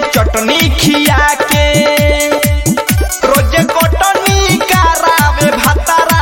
चटनी खिया के रोजे कटनी करावे भातारा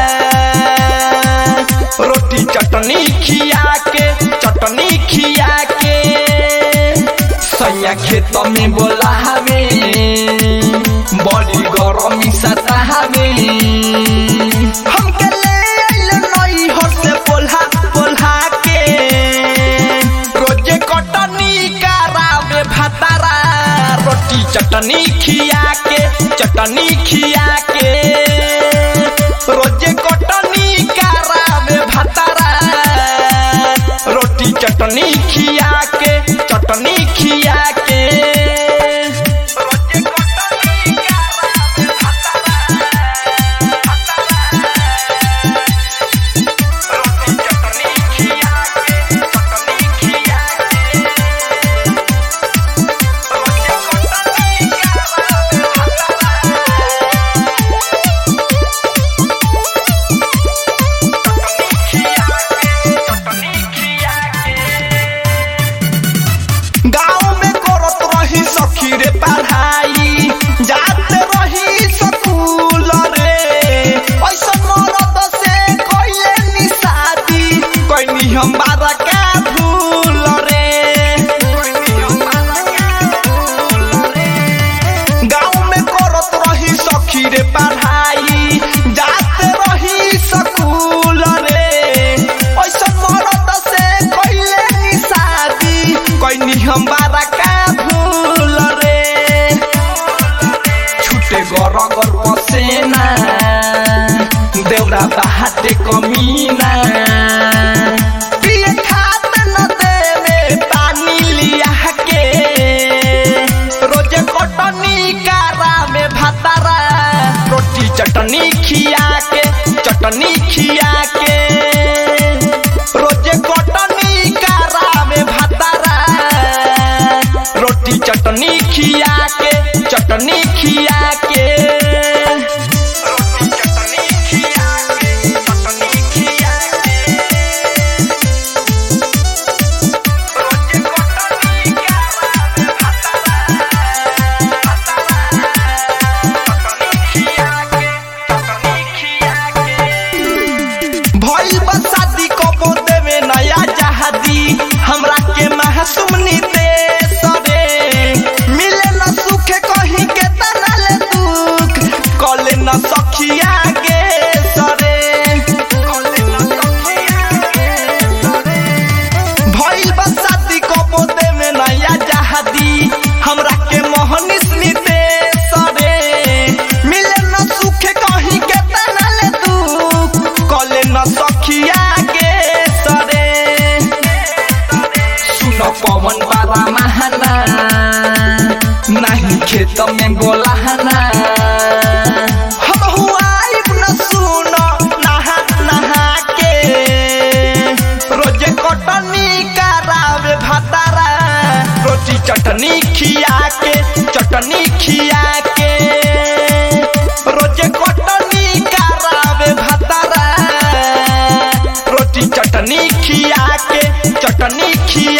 रोटी चटनी खिया के चटनी खिया के सैया खेत में बोलावे बड़ी गरमी सतावे हमके ले आइल नई हर से बोला बोला के रोजे कटनी करावे भातारा रोटी चटनी खिया के चटनी खिया के रोजे कटनी करावे भातारा रोटी चटनी खिया के चटनी खिया के रोजे कटनी करावे रोटी चटनी खिया के चटनी खिया के रोजे कटनी करावे गाँव में करत रही सखी रे पढ़ाई जात रही स्कूल रे ऐसा मरद से कइले नी शादी कइनी हम बारा का भूल रे गाँव में करत रही सखी रे पढ़ाई जात रही स्कूल रे ऐसा मरद से कइले नी शादी कइनी हम बारा का भूल रे छुटे गर गर पसेना देउरा बाहाटे कमीना पिए खात न देवे पानी लिया के रोजे कटनी कारा में भातारा रोटी चटनी खिया के चटनी खिया के रोजे कटनी कारा में भातारा रोटी चटनी खिया के चटनी खिया के रोटी चटनी खिया के चटनी खिया के रोजे कटनी कारा में भइल बा शादी कबो देवे नया जहादी हमरा के महसुमनी दे सरे मिले न सुखे कहीं के तनल दुख कले न सखिया गे सरे भइल बा शादी कबो देवे नया जहादी हमरा के मोहनिस नी दे सरे मिले न सुखे कहीं के तनल दुख कले न सखिया गे सरे सुन पवन बाबा महाना नहीं खेत में गोलाहना हम हुआइब न सुन नहा नहा के रोजे कटनी करावे भातारा रोटी चटनी खिया के चटनी खिया के रोजे कटनी करावे भातारा रोटी चटनी खिया के चटनी खिया